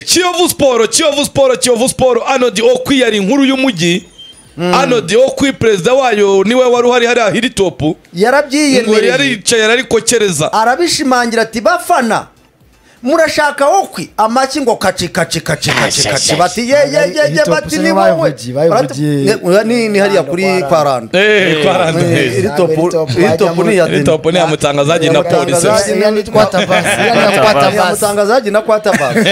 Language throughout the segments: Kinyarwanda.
kiyovu siporo kiyovu siporo kiyovu siporo anodi okwi yari inkuru y'umujyi anodi okwi perezida wayo niwe wari uhari hariya hiritopu ngo yari yarabyiyemereye yicaye arikokereza arabishimangira ati bafana murashaka wokwi amaki ngo kaci kaci kaci kaci kaci bati ye ye ye ye bati ni wowe Bayivugiye, bayivugiye. Barati- ni ni hariya kuri kwa rando eee kwa Eh, rando iri topu- Topu iri wajya topu muri- ni iya iri deni. topu ni iya mutangazaji na polisi Mutangazaji. Ni iya mutangazaji na kwa tabasi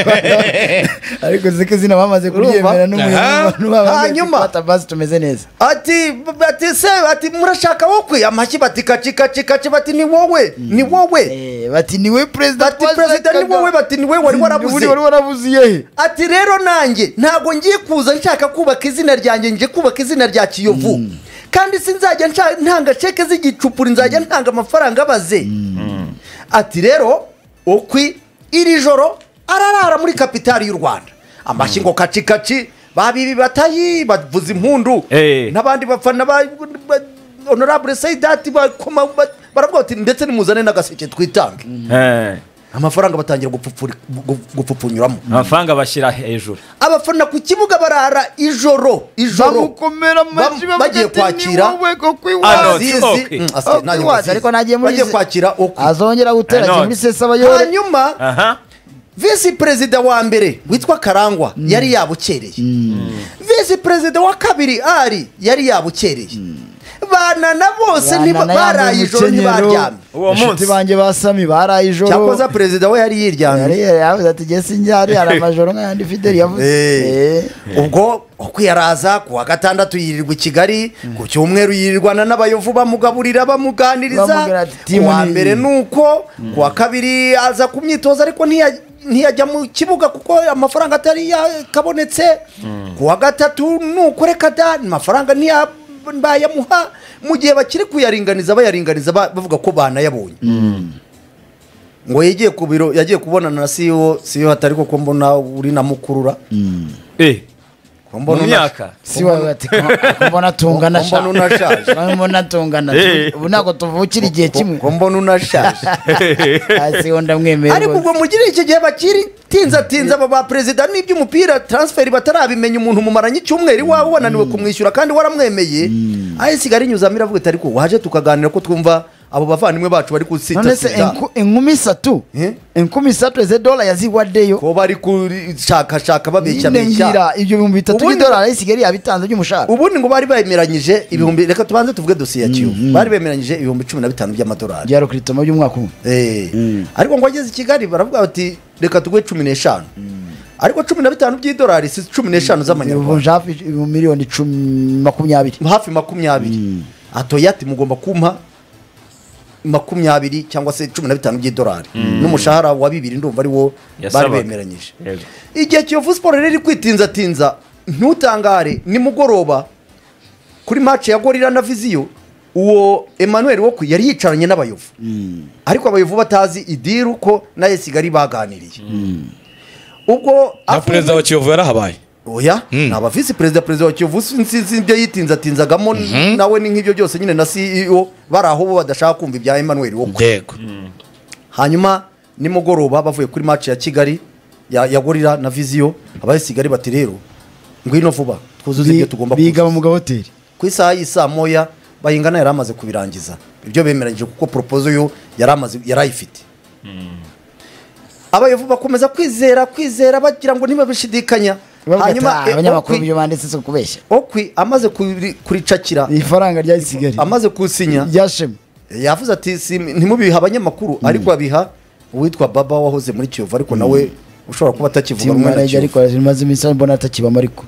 ariko ziko izina bamaze kuryemera Aha. Hanyuma. tabasi tumeze neza ati bati se ati murashaka wokwi amaki bati kaci kaci kaci bati ni wowe ni wowe Eh, bati ni we perezida bati perezida ni wowe bati ni wowe wari warabuze wari warabuze iyehe ati rero nanjye ntabwo ngiye kuza nshaka kubaka izina ryanjye ngiye kubaka izina rya kiyovu kandi sinzajya nshaka ntanga ceke z'igicupuri nzajya ntanga amafaranga abaze ati rero okwi iri joro ararara muri kapitali y'u rwanda amashyi ngo kaci kaci babibi batayi bavuza impundu Eh. n'abandi bafana ba ba- honorable sayidati bakoma ba- baravuga bati ndetse nimuzane n'agaseke twitange Eh, amafaranga batangira gupfupfuri- gu- gupfupfunyuramo amafaranga bashyira hejuru abafana ku kibuga barara ijoro ijoro bamukomera amashyi Bam- bavuga bagiye ati, kwakira. ni wowe koko Ano, iwacu Azizi, okwi. mm, asi- Okwi nanjye wazi, azizi. ariko nagiye muri bagiye izi- kwakira okwi azongera gutera Ano. kimwe isesa abayore hanyuma aha visi perezida wa mbere witwa karangwa yari yabukereye visi perezida wa kabiri ari yari yabukereye banana bose Banana ntiba- baraye yambaye ijoro umukenyero. ntibaryamye Uwo inshuti munsi. banjye basami baraye ijoro cyakoza perezida we yari yiryamye yari yavuze ati jye sinjyari hari amajoro nk'ayandi fideli yavuze Eh. Eh. ubwo uko yaraza ku wa gatandatu yirirwa i kigali ku cyumweru yirirwana n'abayovu bamugaburira Bamubwira bamuganiriza ati, ku "Timu wa ni iyi." mbere ni uko ku wa kabiri aza ku myitozo ariko ntiya- ntiyajya mu kibuga kuko amafaranga atari yakabonetse ku wa gatatu ni uko reka da amafaranga ntiya- bayamuha mu gihe bakiri kuyaringaniza bayaringaniza ba- bavuga ko banayabonye ngo yagiye ku biro yagiye kubonana na siyo siyo hatari kuko mbona uri na mukurura Eh, Ko mu mbona una- myaka si wowe ati ko- ko mbona tungana Ko mbona unashaje. Ko mbona tungana Eh. ubu ntabwo tuvukira igihe ko- kimwe ko mbona unashaje hasi ho ndamwemerera ariko ubwo mugire iki gihe bakiri tinza tinza aba ba perezida n'iby'umupira transferi batarabimenya umuntu mumaranye icyumweru iwawe wananiwe kumwishyura kandi waramwemeye aho isigaye rinyuzamo iravuga iti ariko waje tukaganira ko twumva abo bavandimwe bacu bari none se kusitasita enku- inkumi isatu Eh? inkumi isatu eze dola yaziwaddeyo ko bari kushakashaka nyine babeshyabeshya ngira ibyo bihumbi bitatu Ubundi- by'idolari isigaye yabitanze by'umushahara ubundi ngo bari bemeranyije ibihumbi reka tubanze tuvuge dosiye ya kiyovu bari bemeranyije ibihumbi cumi na bitanu by'amadolari byaro kiritoma by'umwaka umwe Eh. ariko ngo ageze i kigali baravuga bati reka tuguhe cumi n'eshanu ariko cumi na bitanu by'idolari si cumi n'eshanu z'amanyarwanda bivunja hafi ibi- miliyoni cumi makumyabiri hafi makumyabiri atoye ati mugomba kumpa makumyabiri cyangwa se cumi na bitanu by'idolari n'umushahara wa bibiri ndumva ari wo bari Yasabaga. bemeranyije Yego. igihe kiyovu siporo rero iri kwitinzatinza ntutangare nimugoroba kuri mace ya gorira na viziyo uwo emmanuel wo ku- yari yicaranye n'abayovu ariko abayovu batazi idiru ko na yesigari baganiriye ubwo na afunze- perezida wa kiyovu yarahabaye oya ni aba visi perezida perezida wa kiyovu sinzi ibyo yitinzatinzagamo nawe ni nk'ibyo byose nyine na ceo bari aho bo badashaka kumva ibya emmanuel wo yego hanyuma nimugoroba bavuye kuri match ya kigali ya, ya gorira na viziyo abayisigari bati rero ngwino vuba twuzuze ibyo tugomba biga kuzuza." mu mugabo hoteli ku isaha y'i saa moya bayingana yari amaze kubirangiza ibyo bemeranyije kuko poropozo yo yari amaze yari ayifite abayovu bakomeza kwizera kwizera bagira ngo ntibabishidikanya hanyuma eh, abanyamakuru Okwi- ibyo banditse si ukubeshya okwi amaze kuri- kuricakira ifaranga rya kigali amaze kusinya ryashema yavuze ati "Si- ntimubihe abanyamakuru ariko abiha uwitwa baba wahoze muri kiyovu ariko nawe ushobora kuba atakivuga rumwe timu na arajya kiyovu ariko imaze iminsi mbona atakibamo ariko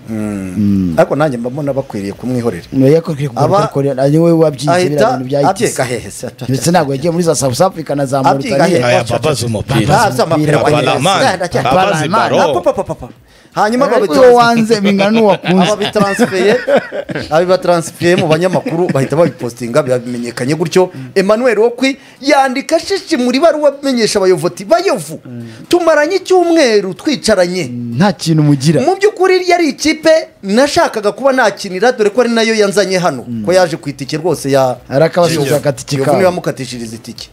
ariko nanjye mba mbona bakwiriye kumwihorera yakokwiye Aba- kugakorera ari wowe wabyize biriya ahita bintu byayigize abyiga hehe se ata- ndetse ntabwo yagiye muri za south africa na za Abyiga mauritania hehe? aya babaza Ah, umupira si amapera Abapira wagize. abalamani Ah, ndacyari- abazi Abalamani. Ah, baro papa, papa, papa. hanyuma ariko uwo babitrans- wanze bingana n'uwakunze ababitaransifeye abibataransifiye mu banyamakuru bahita babipositinga bimenyekanye gutyo emmanuel wokwi yandika shishi muri baruwa amenyesha abayovu ati bayovu tumaranye icyumweru cyumweru twicaranye nta kintu mugira mu by'ukuri yari ikipe nashakaga kuba nakinira dore ko ari nayo yanzanye hano ko yaje ku itike rwose ya arakabasubiza agatike Kiyovu niwe kabo wamukatishiriza itike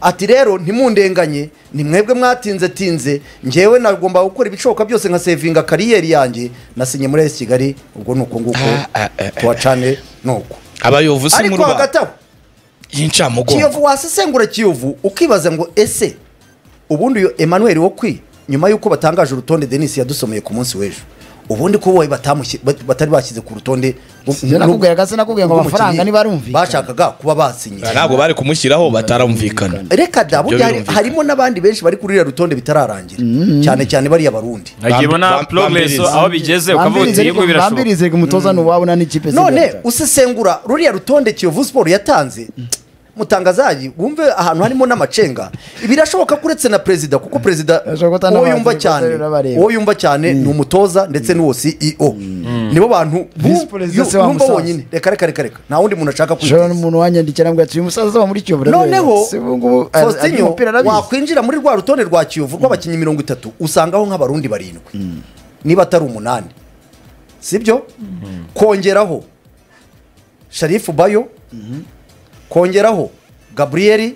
ati rero ntimundenganye ni mwebwe mwatinze tinze ngewe nagomba gukora ibishoboka byose nka sevinga kariyeri yanjye nasinye muri esi kigali ubwo ni uko nguko Ah, ah, ah, ah. tuwacane ni uko abayovu si mu ariko hagati rwanda aho y'incamugongo kiyovu wasesengura kiyovu ukibaza ngo ese ubundi uyu emmanuel wo kwi nyuma y'uko batangaje urutonde denise yadusomeye ku munsi w'ejo ubundi ko wowe batamushyi- bat- batari bashyize ku rutonde Ibyo nakubwiye agasa nakubwiye ngo rw'umukinnyi amafaranga ntibarumvikana. bashakaga kuba basinye ntabwo bari kumushyiraho batarumvikana reka da burya hari- birumvikana. harimo n'abandi benshi bari kuri uriya rutonde bitararangira cyane cyane bariya barundi Bambi- nagiye mbona bam- progress bambiriza. aho bigeze ukavuga uti yego birashoboka bambirize ngo umutoza ni uwabo nta n'ikipe none usesengura ruriya rutonde kiyovu siporo yatanze mutangazaji wumve ahantu harimo n'amacenga birashoboka ko uretse na perezida kuko perezida Birashoboka ko uwo atanabazi yumva ko cyane atari urabareba. uwo yumva cyane ni umutoza ndetse n'uwo ceo nibo bantu Visi bu- perezida yu- se wa numva Musaza. wonyine reka reka reka reka nta wundi muntu ashaka ushobora kwiteza n'umuntu wanyandikira ngo uyu musaza wa muri kiyovu noneho si ubu ngubu ari- ari faustinho umupira arabizi wakwinjira muri rwa rutonde rwa kiyovu rw'abakinnyi mirongo itatu usangaho nk'abarundi barindwi niba atari umunani sibyo kongeraho sharifu bayo kongeraho gaburiyeri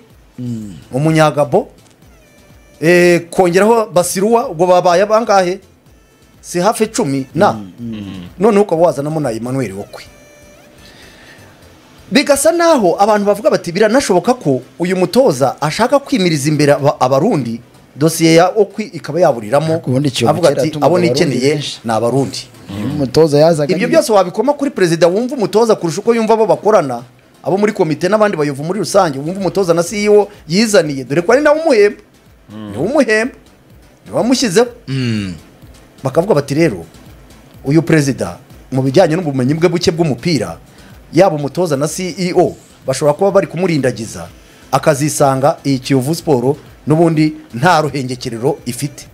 umunyagabo eh, kongeraho basiruwa ubwo babaye abangahe si hafi icumi na noneho ukaba wazanamo na emmanuel wokwe bigasa naho abantu bavuga bati biranashoboka ko uyu mutoza ashaka kwimiriza imbere aba- abarundi dosiye ya okwi ikaba yaburiramo Ubundi ikiyovu avuga kera ati yatungaga abo abarundi nikeneye benshi." ni abarundi umutoza yazaga ibyo byose wabikoma kuri perezida wumva umutoza kurusha uko yumva abo bakorana abo muri komite n'abandi bayovu muri rusange wumva umutoza na ceo yizaniye dore ko ari nawe umuhemba niwe umuhemba niwe wamushyizeho bakavuga bati rero uyu perezida mu bijyanye n'ubumenyi bwe buke bw'umupira yaba umutoza na ceo bashobora kuba bari kumurindagiza akazisanga iyi kiyovu siporo n'ubundi nta ruhengekerero ifite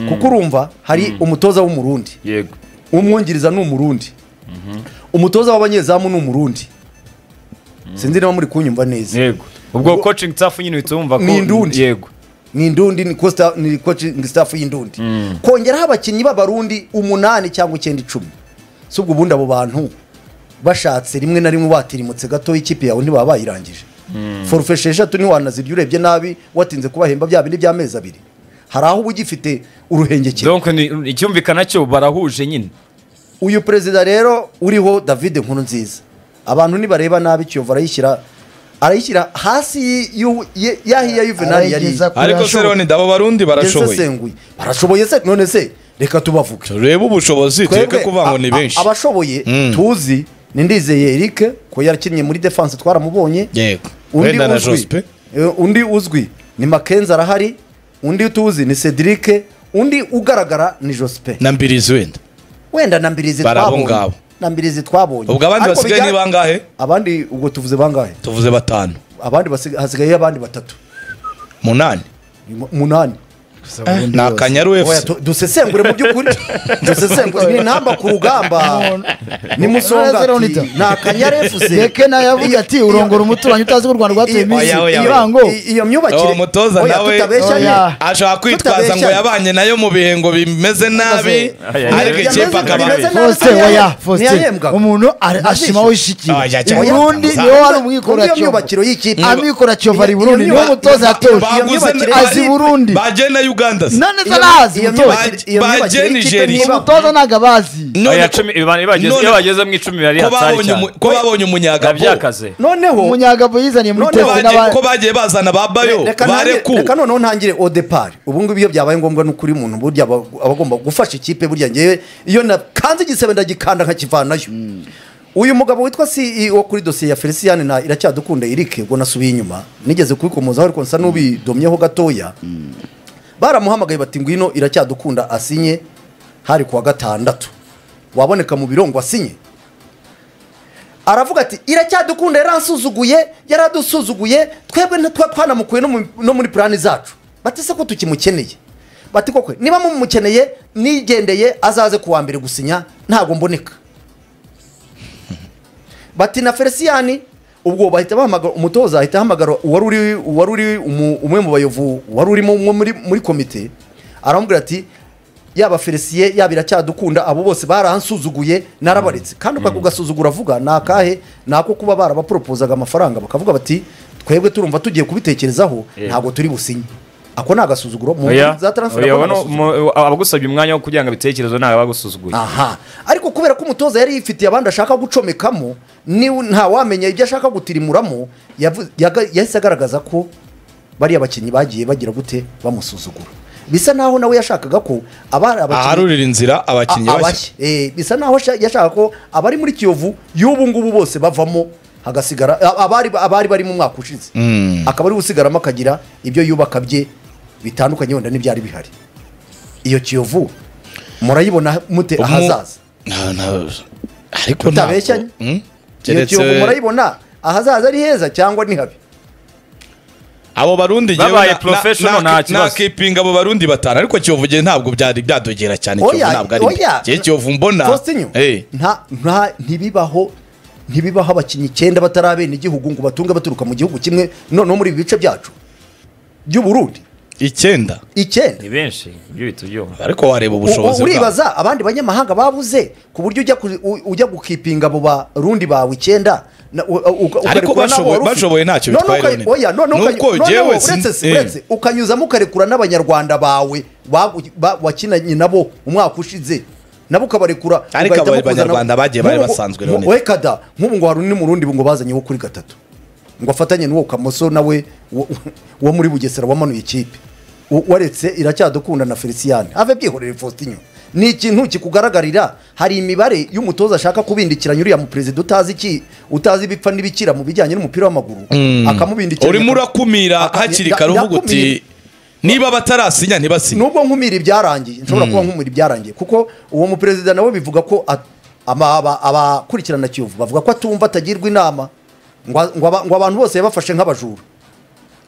kuko urumva hari umutoza w'umurundi yego umwungiriza ni umurundi umutoza w'abanyezamu ni umurundi sinzi niba muri kunyumva neza yego ubwo coaching staff nyine uhita wumva ko Ni indundi. yego ni indundi ni costa- ni coaching staff y'indundi kongeraho abakinnyi b'abarundi umunani cyangwa icyenda icumi si ubwo ubundi abo bantu bashatse rimwe na rimwe watirimutse gato ikipe yawe ntibaba bayirangije forufe esheshatu ntiwanazirya urebye nabi watinze kubahemba bya bindi by'amezi abiri hari aho uba ugifite uruhengekero donc ni- icyumvikana cyo barahuje nyine uyu perezida rero uriho david nkurunziza abantu nibareba nabi kiyovu arayishyira arayishyira hasi y'u- ye- yahiya yuvenali yari arayigeza kure ariko se hashoboka. roni ndabo barundi barashoboye yasesenguye barashoboye se none se reka tubavuge turebe ubushobozi tureke Twebwe, kuvuga ngo ni a- a- benshi abashoboye Mm. tuzi ni ndizeye eric ko yakinnye muri defanse twaramubonye yego undi wenda na uzwi jospe eh, undi uzwi ni makenzi arahari undi tuzi ni cedric undi ugaragara ni jospe na mbirizi wenda wenda na mbirizi Bari abo twabonye ngabo. na mbirizi twabonye ubwo abandi Ariko basigaye ni bijya- bangahe abandi ubwo tuvuze bangahe tuvuze batanu abandi basiga- hasigayeyo abandi batatu munani Mu- munani Gusa Burundi ni yose. akanyaru Oya, efusi tu- dusesengure mu by'ukuri dusesengure ni intamba ku rugamba ni musonga Zero ati, nita. ni akanyare efuse beke nawe yavuze ati urongora umuturanyi utazi ko u rwanda rwatuye Iyo- iminsi Oya, oya, oya. ibibango iyo myubakire uwo mutoza Oya, nawe tutabeshyanye. Oya. ashobora kwitwaza ngo Tutabeshyane. yabanye nayo mu bihe ngo bimeze nabi Ay, ay, ariko ay. ikipe Bimeze- akaba bimeze nabi. fosite Ntiyahembwa. oya fosite Ntiyahembwaga. umuntu ari- ashima aho ishyikiye Oya, cyane. uburundi niwe wari umwikora Undi iyo cyobo myubakiro y'ikipe amikora cyobo ari Iyo- burundi iyo niwe myuba- mutoza yatoje iyo myubakire- azi burundi bagiye na uganda se none se iyo- arazi iyo umutoza myubakire- iyo myubakire Bagiye y'ikipe Nigeria. niba- umutoza ntago abazi None Aya ko- cumi- iba- ibageze- none iyo bageze mu icumi bari ko hatari babonye cyane umu- ko babonye umunyagabo Nabyakaze. noneho umunyagabo yizaniye muri None ko twese bagiye- n'aba- ko bagiye bazana ba bayo reka nange- barekuwe reka noneho ntangire odepari ubu ngubu iyo byabaye ngombwa ni ukuri umuntu burya aba aba agomba gufasha ikipe burya ngewe iyo nakanze igisebe ndagikanda nkakivanayo uyu mugabo witwa ceo kuri dosiye ya feliciyani na iracyadukunda irike ubwo nasubiye inyuma nigeze kubikomozaho ariko nsa n'ubidomyeho gatoya baramuhamagaye bati ngwino iracyadukunda asinye hari kuwa gatandatu waboneka mu biro ngo asinye aravuga ati iracyadukunda yaransuzuguye yaradusuzuguye twebwe ntitwa- twanamukuye no mu- no muri purani zacu bati se ko tukimukeneye bati koko niba mumukeneye nigendeye azaze ku wa mbere gusinya ntabwo mboneka bati na feliciyani ubwo bahita bahamagara umutoza ahita ahamagara uwari uri uwari uri umu- umwe mu bayovu wari urimo umwe muri muri komite aramubwira ati yaba felisiye yaba iracyadukunda abo bose baransuzuguye narabaretse kandi uka kugasuzugura avuga ni akahe ni ako kuba barabaporopozaga amafaranga bakavuga bati twebwe turumva tugiye kubitekerezaho Yeah. ntabwo turi businye ako ni agasuzuguro mu Oya, za transfer oya, ako ni wano- agasuzuguro. mu- abagusabye umwanya wo kugira ngo abitekerezo ntawe abagusuzuguye aha ariko kubera ko umutoza yari yifitiye abandi ashaka gucomekamo niwe ntawamenya ibyo ashaka gutirimuramo yavu- yaga- yahise agaragaza ko bariya bakinnyi bagiye bagira gute bamusuzugura bisa naho nawe yashakaga ko abari abakinnyi aharurira inzira abakinnyi A- bashya Eh, bisa naho asha- yashaka ko abari muri kiyovu y'ubu ngubu bose bavamo hagasigara a- abari abari bari mu mwaka ushize akaba ari gusigaramo akagira ibyo yubaka bye bitandukanye wenda n'ibyari bihari iyo kiyovu murayibona mute Umu- ahazaza Nta- nta- ariko Utabeshyanye? ntabwo- Mm? iyo keretse kiyovu murayibona ahazaza ari heza cyangwa ni habi abo barundi njyewe Babaye na- na- professional na- nta kibazo. nakipinga abo barundi batanu ariko kiyovu njyewe ntabwo byari byadogera cyane kiyovu Oya, ntabwo ari oya. njyewe kiyovu mbona Faustin, Eh. nta nta ntibibaho ntibibaho abakinnyi icyenda batarabene igihugu ngo batunge baturuka mu gihugu kimwe noneho muri ibi bice byacu by'uburundi icyenda icyenda ni benshi ibyo bitujyoma ariko wareba ubushobozi bwabo. U- uribaza abandi banyamahanga babuze ku buryo ujya ku- u- ujya gukipinga abo barundi bawe icyenda na- u- u- uka- Ariko ukarekura n'abo bashoboye- wari ufite. bashoboye ntacyo Noneho bitwaye uka- Loni. oya, noneho uka- Nuko noneho jewe uretse- sinzi- eh. uretse ukanyuzamo ukarekura n'abanyarwanda bawe bagu- ba- wakinanye nabo umwaka ushize nabo ukabarekura Ariko ugahitamo abo kuzana- banyarwanda bagiye bari Nk'ubu- basanzwe, nk'ubu- Loni. we kada nk'ubu ngo hari undi murundi ngo bazanyeho kuri gatatu ngo afatanye n'uwo kamoso nawe wo- wo muri bugesera wamanuye ikipe U- waretse iracyadukunda na feliciyane ave byihorere faustin ni ikintu kikugaragarira hari imibare y'umutoza ashaka kubindikiranya uriya muperezida utazi iki utazi ibipfa n'ibikira mu bijyanye n'umupira w'amaguru akamubindikiranya urimo urakumira Aka- hakiri nda- kare uvuga ndakumira. uti niba batarasinya ntibasinye nubwo nkumira ibyarangiye nshobora kuba nkumira ibyarangiye kuko uwo muperezida nawe bivuga ko at- ama- aba- abakurikirana kiyovu bavuga ko atumva atagirwa inama ngo a- ngo aba- ngo abantu bose yabafashe nk'abajura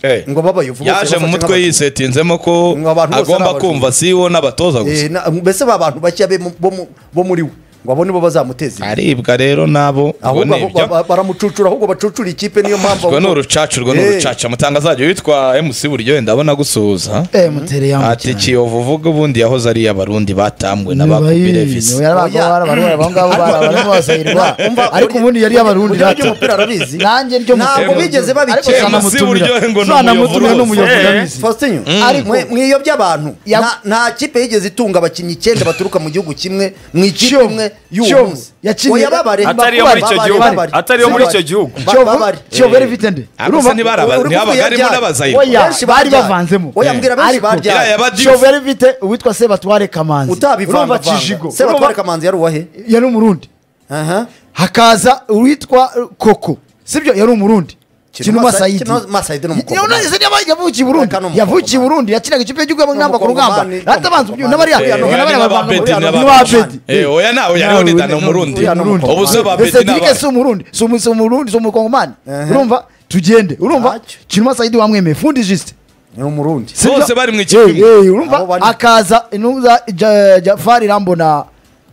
Eh. ngo babayovu yaje mu mutwe yisetinzemo ko Ngo abantu bose agomba n'abajura. kumva siwo n'abatoza gusa mbese ba bantu bake be mu- bo mu- bo muri we ngo abo nibo bazamuteza imbere aribwa rero nabo ubwo ahubwo ni abo- ibyo ba- baramucucura ahubwo bacucura ikipe niyo mpamvu urwo ni ahubwo- urucaca urwo ni Eh. urucaca mutanga azajya witwa mc buryo wenda abona gusuhuza eh ati muteri yambukiranya kiyovu uvuga ubundi yahoze ari iy'abarundi batambwe na ba niwe kubirevisi yari Oya. abarundi abo ngabo bari abarundi bose yirwa ariko ubundi yari abarundi Uburyo rata by'umupira arabizi nanjye ryo mu- ntabwo bigeze Eh, babikeka Mc Buryohe ngo ni zanamutumira umuyovu n'umuyovu rwose. ndabizi Faustin Ariko- mwe- mwiyobya abantu Ya- Nta- nta kipe yigeze itunga abakinnyi icyenda baturuka mu gihugu kimwe mu ikipe Kiyovu. imwe y'uwo Kiyovu. munsi Yakiniye- Oya, babare. Atari iyo muri icyo Babare, gihugu. babare. Atari iyo muri icyo Babare. gihugu. Ba- Kiyovu- babare. kiyovu yari ifite nde Ariko Urumva- ntibari aba- uri kuvuga ntihabagarimo ibyaha. n'abazayirwa Oya. Benshi bari barya. bavanzemo. Oya, mbwira benshi Ariko- barya. Iriya yaba- Abadifu. kiyovu yari ifite uwitwa sebatware kamanzi urumva utabivangavanga kijigo sebatware urumva- kamanzi yari uwahe yari umurundi aha hakaza uwitwa uh, koko sibyo yari umurundi kinuma Kinuma Sa- sayidi Kinuma Saidi ni umukobwa. yavukiye i burundi Aka ni umukobwa. yavukiye i burundi yakinaga ikipe y'igihugu Ni ngamba ku umukobwa rugamba mani, ni atabanza umukobwa n'abariya mani. Eh, oya, n'abariya n'aba bavanga- Bedi, n'aba- ni ba bedi Eh, oya na oya Nawe none uri- ni umurundi Oya, ni umurundi. ubu se ba Ese beti ni Dirike aba- si umurundi si umu- si umurundi si umukongomani Ehe. urumva tugende urumva Ntacyo. kinuma sayidi wamwemeye fundi jisite ni umurundi Sibyo? Bose bari mu ikipe Eh, eh, Abo urumva bane. akaza intumwa Ja- jafari rambona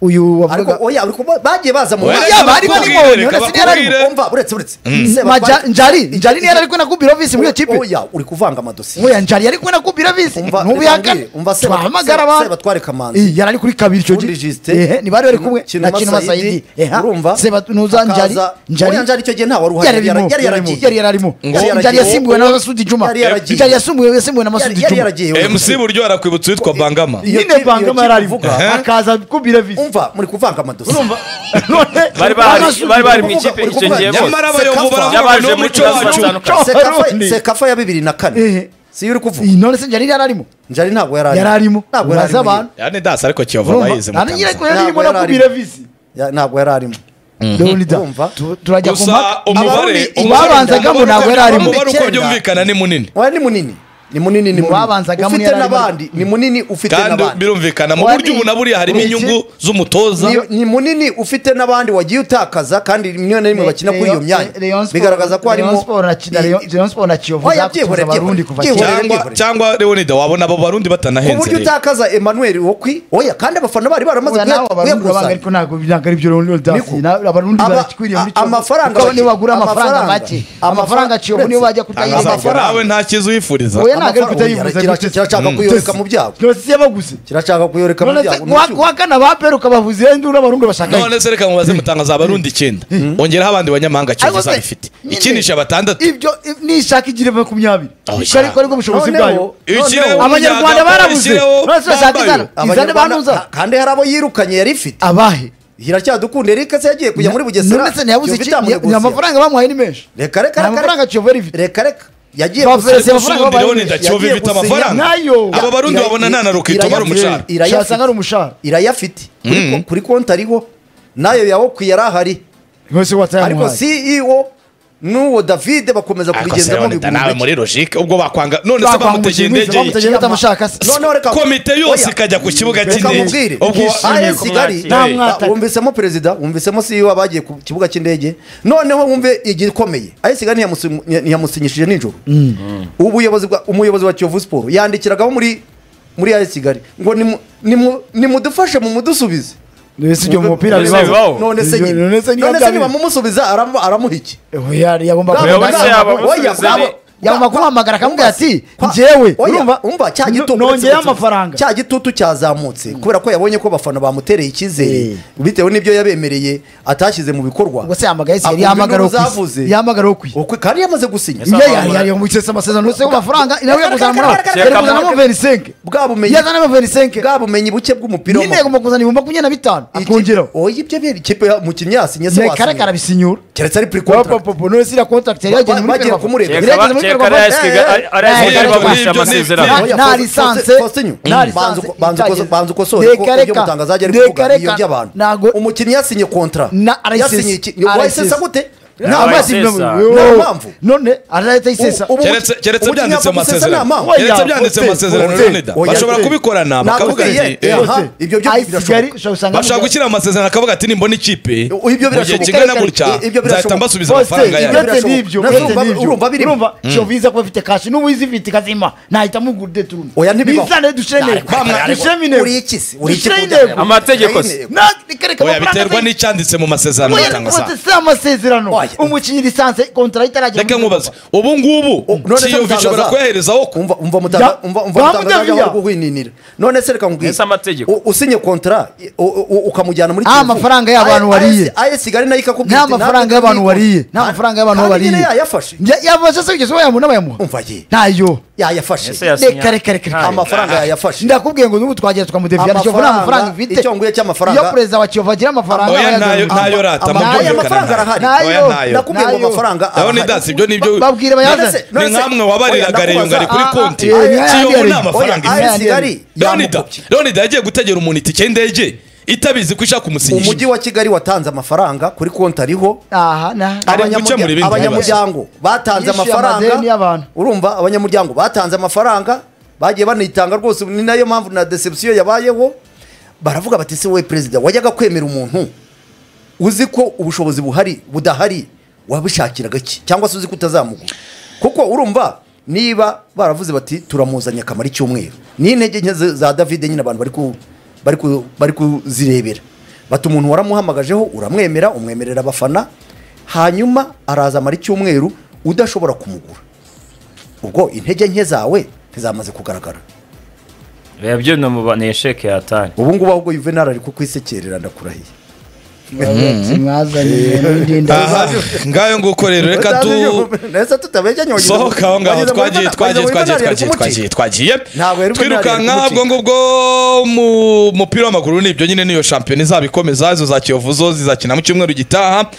uyu ariko wavugaga oya ariko ba- bagiye baza mu Oya, mwaka. yaba ari bakubwire, barimo, reka Yonesi ntiyari arimo. bakubwire. umva uretse uretse Maja- Sebatware- njari njari niyo yari ari kwenda kubira visi muri iyo kipe oya uri kuvanga amadosiye nkuya njari yari kubona kubira visi Umva, ntubihakane reka mbwire, umva Seba- Seba- twahamagara abantu Sebatware Kamanzi. Eh, yari ari kuri kabiri icyo Ubundi gihe Justin, ehe ntibari bari kumwe na Kinuma kinuma Saidi, sayidi eha urumva? seba nuza Akaza- njari Oya, Njari icyo gihe nta wari uhari, yari yari- arimo yari yari arimo yaragiye. yari yararimo Ngo- njari yasimbuwe na masudi juma Yari yaragiye. njari yasimbuwe yasimbuwe na Yari- masudi yari juma yaragiye mc buryo arakwibutsa uwitwa bangama Iyo nyine kipe- bangama iyo yari kipe arimo uvuga. akaza kubira visi umva muri kuvanga amadosiye urumva none Bari bahari- Masudi bari bahari mu Djuma- ikipe icyo gihe bose nyamara abayobozi baravuga ngo Yabaje ni umuco muri wacu Tanzania. Abarundi. sekafa ya bibiri na kane Ehe. siyo uri kuvuga Eh, none se njari yari arimo njari ntabwo yari yari arimo ntabwo yari uraza arimo abantu yani dasi ariko kiyovu urumva abayizi mu nani nyine Tanzania. ko yari arimo no Ntabwo yari kubira visi Ya- ntabwo yari arimo leonida Urumva? tu- turajya ku gusa mpaka umubare Abarundi- umubare- babanzagamo ntabwo yari arimo umubare uko Icyenda. byumvikana ni munini oya ni munini ni munini ni Mu munini babanzagamo ufite yari arimo. n'abandi ni munini ufite kandi n'abandi birumvikana mu Oya, buryo ni- ubu na buriya harimo ni iki? inyungu z'umutoza Ni- ni munini ufite n'abandi wagiye utakaza kandi rimwe na rimwe bakina kuri iyo myanya bigaragaza ko harimo leon sport na kiyovu Oya, zakutuza byihorere, byihorere, abarundi kuva byihorere. kera cyangwa Leonid. cyangwa leonida wabona abo barundi ku batanahenze buryo rero. utakaza emmanuel wokwi oya kandi abafana bari baramaze Ubu nawe abarundi urabanga kuyakusanya ariko ntabwo ntabwo ari byo leonid Niko. dasi abarundi Aba- barakikwiriye muri a- amafaranga kuko niyo bake. bagura amafaranga Amafaranga. make amafaranga kiyovu niyo Amafaranga. bajya Tangaza kutayirengera avuga, nawe nta cyiza uyifuriza Oya, ntabwo ari amafaranga kutayivuza Oya, kira- kirashaka kuyoreka mu byago yose yabaguze kirashaka kuyoreka mu none se byago ni wa- icyuma. wa kane abapera ukabavuza iyo nduru abarundi bashaka none se reka mubaze mutangaza abarundi icyenda ongeraho abandi banyamahanga cyose Ariko se, izaba ifite nyine- ikinisha batandatu ibyo i- nishaka igira makumyabiri Oh, Icyo ariko aribwo bushobozi bwayo Noneho- Ikireho abanyarwanda umuyaga, barabuze ishyireho none se bashaka bambaye. izana izane Abanyarwanda- banuza ka- kandi hari abo yirukanye yari ifite abahe iracyadukunda erike se yagiye kujya muri bugesera none se ntiyabuze Kiyovu iki itamunegosia. ni amafaranga bamuhaye ni menshi reka reka nta reka mafaranga reka kiyovera ifite reka reka yagiye Ba gusinya- Fereziya amafaranga ubundi babaye rero menshi. nda kiyovu yagiye ifite gusinya amafaranga nayo. abo barundi Ira- babona nta na rukito irayafite. bari umucara irayafite. irayasanga ari umushahara irayafite Kuri ko- kuri konti ariho nayo yawoku yari ahari rwose ariko watayamuhaye ceo n'uwo davide bakomeza ariko se kubigenzamo urabona nawe muri logike ubwo bakwanga none se bakwanga bamutegeye umukinnyi indege ye. bamutegeye batamushaka se Noneho reka- komite yose Oya. ikajya ku kibuga Reka cy'indege nkubwire. ubwo Alain ko Kigali mwakiriye. Nta mwataka. wumvisemo perezida wumvisemo ceo abagiye ku kibuga cy'indege noneho wumve igikomeye Alain Kigali ntiyamusi- ntiyamusinyishije nijoro ubuyobozi bwa umuyobozi wa kiyovu siporo yandikiragaho muri muri Alain Kigali ngo nimu- nimu- nimudufashe mu mudusubize mbese ibyo mu mupira None se bibaho bibaho? none se nyine None none se se niba byari- niba mumusubiza aramu- aramuha iki Oya, yagomba Bwabo- kuba- Oya, se yaba bwabo- oya, amusubiza bwabo- ni- yagomba kumuhamagara akamubwira ati Kwa- njyewe oya, urumva umva cya n- gitutu nongeye uretse- amafaranga cya gitutu cyazamutse kubera ko yabonye ko abafana bamutereye icyizere bitewe n'ibyo yabemereye atashyize mu bikorwa ubwo se yahamagara ese Akumva yahamagara induru ukwiye zavuze. yahamagara ukwiye Ukwe- kandi yamaze gusinya Yes. iyo Yes. yari yari yamuketse amasezerano yose y'amafaranga inawe yakuzana muri Yes. yari kuzanamo 25 bwa bumenyi yazanamo 25 bwa bumenyi buke bw'umupira nyine yagomba kuzana ibihumbi makumyabiri na bitanu akongeraho oya ibyo biri ikipe ya- umukinnyi yasinye se nekareka wasinye arabisinyura keretse ari pre contract popopopo none siriya kontakiti yari yageze muri bagiye Ferwafa. kumurega. Yari yageze muri Kereka Ferwafa. ari AS Kigali- Eh, eh, ari AS eh, Kigali eh, bagurisha eh, eh, amasezerano. nta- Oya, nta Faustin- lisanse Faustin- nta Mm. Banza uko- banza uko- itageze. banza ukosore ko- ko ibyo Rekareka, mutangaza yari kuvuga rekareka, iyo by'abantu ntago- umukinnyi yasinye kontra Na RSS. yasinye iki wayisesa gute nta Abaye amazi isesa. bibamu- Nta Yo. mpamvu. none arahita yisesa Ubu- keretse keretse ubukinnyi byanditse mu apfa gusesa masezerano ni amahoro. keretse Oya, byanditse mu Faustin, masezerano Faustin, nonida Oya, bashobora Faustin. kubikorana bakavuga Nakubwiye, ati eh, eh, aha, ibyo byo Ayi Kigali birashoboka ushobora gusanga bashaka gushyira amasezerano akavuga ati nimbona ikipe Ibyo mu gihe birashoboka. kingana I- gutya nzahita ibyo birashoboka. mbasubiza amafaranga ibyo yanyu birashoboka. Urumva- urumva birimo. shoviza kuba afite kashi n'ubu izifite ikazima nahita muguride turumva Oya, ntibibaho. bizane dushire intego Bamwa- dushiremo intego Uri iki se? Uri iki Dushiremo kujya- intego Amategeko se. Ayine- Na- reka oya amafaranga biterwa se- n'icyanditse mu masezerano Oya, batanga rwose saa si amasezerano Oya. umukinnyi lisanse kontara itaragera reka muri nkubaze Ferwafa. ubu ngubu none se kiyovu ishobora mutangaza- kuyaherezaho ku umva umva Ya- mutaga umva umva Ba mutaga Mudavia. ari guhwininira none se reka nkubwire Ese amategeko. U- usinye kontra u- u- ukamujyana muri Ah, amafaranga y'abantu wariye. AS Kigali nayo ikakubwira nta iti, natwe mafaranga y'abantu turabikora. wariye nta Kandi- mafaranga y'abantu kandi bariye nyine yayafashe Ya- yabasha se kugeza ubu yamuha n'abayamuha umva ye ntayo yayafashe Ese yasinya- reka reka reka Ntayo. reka amafaranga yayafashe ndakubwiye ngo n'ubu twagera tukamudefiyana kiyovu nta Amafaranga, mafaranga ifite icyo nguye cy'amafaranga- iyo perezida wa kiyovu agira amafaranga oya abayagana. ntayo ntayo rata ama- mubyumvikane amafaranga ntayo. arahari. oya Ntayo. ntayo nakubwiye ngo Nayo. amafaranga ndabona arahari. idasi ibyo ni ibyo Ba- babwire bayazane None ni se- nkamwe wabariraga Oya, reyunga ari kuri Ah, ah, konti eh, ni kiyovu ni ayandi amafaranga Oya, ifite AS Kigali leonida yamukopye. leonida yagiye gutegera umuntu itike y'indege itabizi ko ishaka kumusinyisha umujyi wa kigali watanze amafaranga kuri konti ariho aha na Ari gukemura ibindi abanyamuryango batanze Yishyuye amadeni amafaranga y'abantu. urumva abanyamuryango batanze amafaranga bagiye banitanga rwose ni nayo mpamvu na deception yabayeho baravuga bati se wowe perezida wajyaga kwemera umuntu uzi ko ubushobozi buhari budahari wabishakiraga iki cyangwa se uzi ko utazamugura kuko urumva niba baravuze bati turamuzanye akamara icyumweru ni intege nke za- za davide nyine abantu bari ku- bari ku- bari kuzirebera bati umuntu waramuhamagajeho uramwemera umwemerera abafana hanyuma araza amara icyumweru udashobora kumugura ubwo intege nke zawe ntizamaze kugaragara Reba byo ni umuba- ni esheke yatanye ubu ngubu ahubwo yuvenali ari kukwisekerera ndakurahiye Aha, ngayo nguko rero reka tu neza tutabejya nyogeza sohoka aho ngaho twagiye twagiye twagiye twagiye twagiye twagiye Ntabwo yari ubunararibwo twirukanka umucika. ubwo ngubwo mu mupira w'amaguru nibyo nyine niyo shampiyona izaba ikomeza izo za kiyovu zo zizakina mu cyumweru gitaha